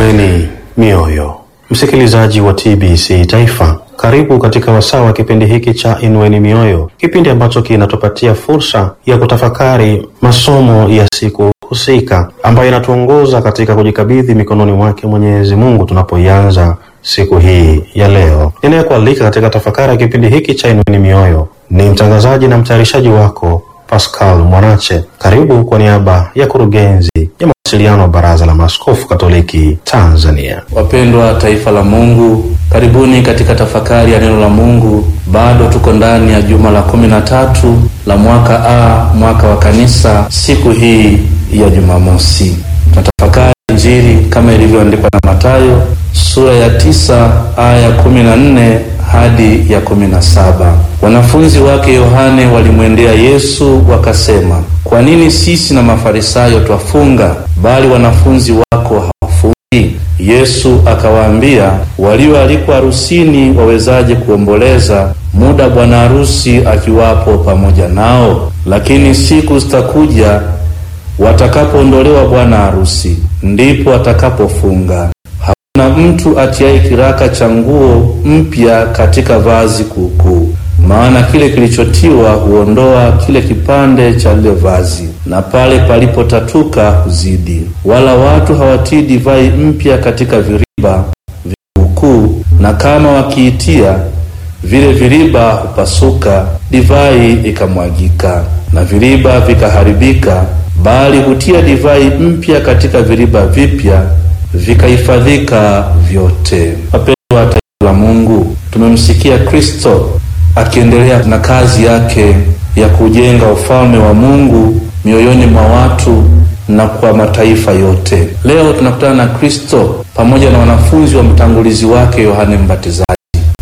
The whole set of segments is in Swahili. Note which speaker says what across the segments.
Speaker 1: Inueni mioyo, msikilizaji wa TBC Taifa, karibu katika wasaa wa kipindi hiki cha Inueni Mioyo, kipindi ambacho kinatupatia fursa ya kutafakari masomo ya siku husika ambayo inatuongoza katika kujikabidhi mikononi mwake Mwenyezi Mungu tunapoianza siku hii ya leo. Ninayekualika katika tafakari ya kipindi hiki cha Inueni Mioyo ni mtangazaji na mtayarishaji wako Pascal Mwanache. Karibu kwa niaba ya kurugenzi ya mawasiliano wa Baraza la Maaskofu Katoliki Tanzania.
Speaker 2: Wapendwa taifa la Mungu, karibuni katika tafakari ya neno la Mungu. Bado tuko ndani ya juma la kumi na tatu la mwaka A, mwaka wa Kanisa, siku hii ya Jumamosi. Tunatafakari Injili kama ilivyoandikwa na Mathayo sura ya tisa aya ya kumi na nne hadi ya kumi na saba. Wanafunzi wake Yohane walimwendea Yesu wakasema, kwa nini sisi na Mafarisayo twafunga, bali wanafunzi wako hawafungi? Yesu akawaambia, walioalikwa harusini wawezaje kuomboleza muda bwana harusi akiwapo pamoja nao? Lakini siku zitakuja watakapoondolewa bwana harusi, ndipo watakapofunga. Hakuna mtu atiaye kiraka cha nguo mpya katika vazi kuukuu, maana kile kilichotiwa huondoa kile kipande cha lile vazi, na pale palipotatuka huzidi. Wala watu hawatii divai mpya katika viriba vikuukuu, na kama wakiitia, vile viriba hupasuka, divai ikamwagika, na viriba vikaharibika bali hutia divai mpya katika viriba vipya, vikahifadhika vyote. Wapendwa wa taifa la Mungu, tumemsikia Kristo akiendelea na kazi yake ya kujenga ufalme wa Mungu mioyoni mwa watu na kwa mataifa yote. Leo tunakutana na Kristo pamoja na wanafunzi wa mtangulizi wake Yohane Mbatizaji,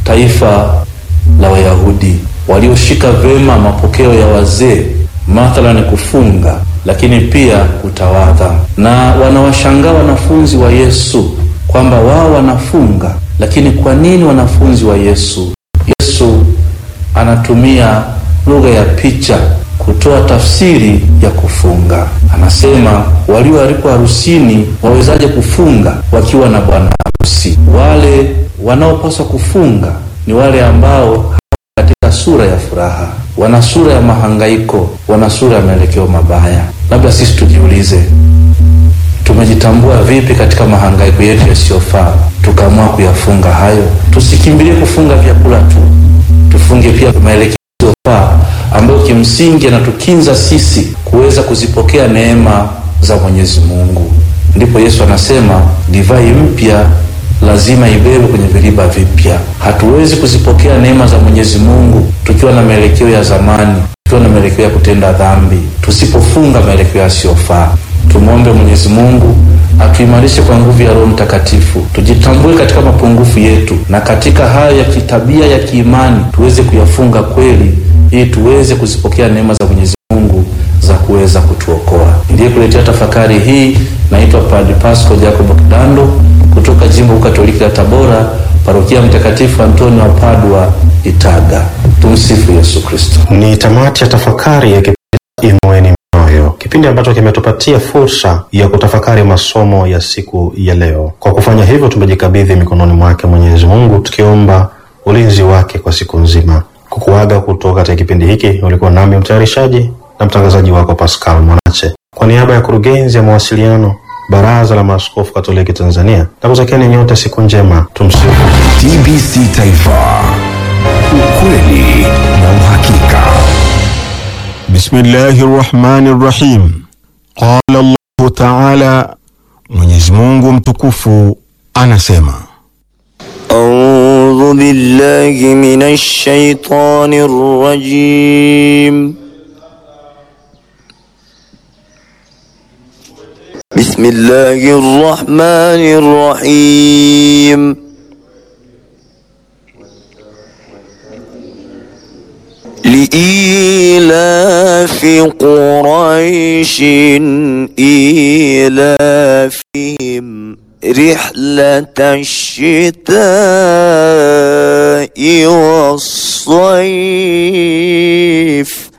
Speaker 2: taifa la Wayahudi walioshika vema mapokeo ya wazee mathalani kufunga lakini pia kutawadha, na wanawashangaa wanafunzi wa Yesu kwamba wao wanafunga, lakini kwa nini wanafunzi wa Yesu? Yesu anatumia lugha ya picha kutoa tafsiri ya kufunga. Anasema walioalikwa harusini wawezaje kufunga wakiwa na bwana harusi? Wale wanaopaswa kufunga ni wale ambao katika sura ya furaha, wana sura ya mahangaiko, wana sura ya maelekeo mabaya. Labda sisi tujiulize, tumejitambua vipi katika mahangaiko yetu yasiyofaa tukaamua kuyafunga hayo? Tusikimbilie kufunga vyakula tu, tufunge pia maelekeo yasiyofaa ambayo kimsingi yanatukinza sisi kuweza kuzipokea neema za Mwenyezi Mungu. Ndipo Yesu anasema divai mpya lazima ibebe kwenye viriba vipya. Hatuwezi kuzipokea neema za Mwenyezi Mungu tukiwa na maelekeo ya zamani, tukiwa na maelekeo ya kutenda dhambi, tusipofunga maelekeo yasiyofaa. Tumwombe Mwenyezi Mungu atuimarishe kwa nguvu ya Roho Mtakatifu, tujitambue katika mapungufu yetu, na katika hayo ya kitabia ya kiimani tuweze kuyafunga kweli, ili tuweze kuzipokea neema za Mwenyezi Mungu za kuweza kutuokoa. Ndiye kuletea tafakari hii, naitwa Padre Pasco Jacob Kidando kutoka jimbo Katoliki la Tabora, parokia Mtakatifu Antonio wa Padua, Itaga. Tumsifu Yesu Kristo.
Speaker 1: Ni tamati ya tafakari ya kipindi Inueni Mioyo, kipindi ambacho kimetupatia fursa ya kutafakari masomo ya siku ya leo. Kwa kufanya hivyo, tumejikabidhi mikononi mwake Mwenyezi Mungu, tukiomba ulinzi wake kwa siku nzima. Kukuaga kutoka katika kipindi hiki, ulikuwa nami mtayarishaji na mtangazaji wako Pascal Mwanache, kwa niaba ya kurugenzi ya mawasiliano Baraza la Maaskofu Katoliki Tanzania, na kutakieni nyote siku njema. Tumsifu
Speaker 3: TBC Taifa, ukweli na uhakika.
Speaker 4: Bismillahi rrahmani rrahim. Qala Allahu taala, Mwenyezi Mungu mtukufu anasema
Speaker 5: أعوذ بالله من الشيطان الرجيم بسم الله الرحمن الرحيم لإيلاف قريش إيلافهم رحلة الشتاء والصيف